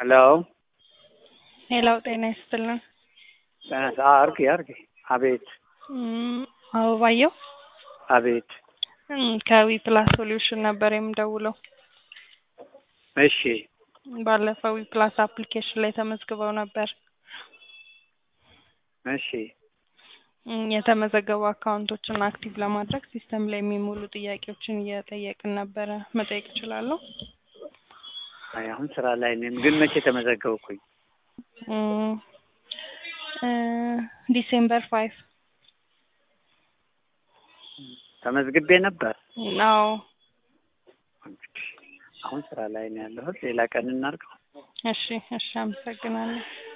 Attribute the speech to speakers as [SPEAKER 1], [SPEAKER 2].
[SPEAKER 1] ሄሎ
[SPEAKER 2] ሄላው ጤና ይስጥልን።
[SPEAKER 1] አርጌ አርጌ አቤት
[SPEAKER 2] እም፣ አበባየሁ
[SPEAKER 1] አቤት
[SPEAKER 2] እም፣ ከዊ ፕላስ ሶሉሽን ነበር የምደውለው።
[SPEAKER 1] እሺ
[SPEAKER 2] ባለፈው ዊ ፕላስ አፕሊኬሽን ላይ ተመዝግበው ነበር።
[SPEAKER 1] እሺ
[SPEAKER 2] እም፣ የተመዘገቡ አካውንቶችን አክቲቭ ለማድረግ ሲስተም ላይ የሚሞሉ ጥያቄዎችን እየጠየቅን ነበረ። መጠየቅ እችላለሁ?
[SPEAKER 1] አይ አሁን ስራ ላይ ነኝ፣ ግን መቼ ተመዘገብኩኝ?
[SPEAKER 2] እም፣ እ ዲሴምበር ፋይቭ
[SPEAKER 1] ተመዝግቤ ነበር።
[SPEAKER 2] አዎ።
[SPEAKER 1] አሁን ስራ ላይ ነው ያለሁት። ሌላ ቀን እናድርገው።
[SPEAKER 2] እሺ እሺ፣ አመሰግናለሁ።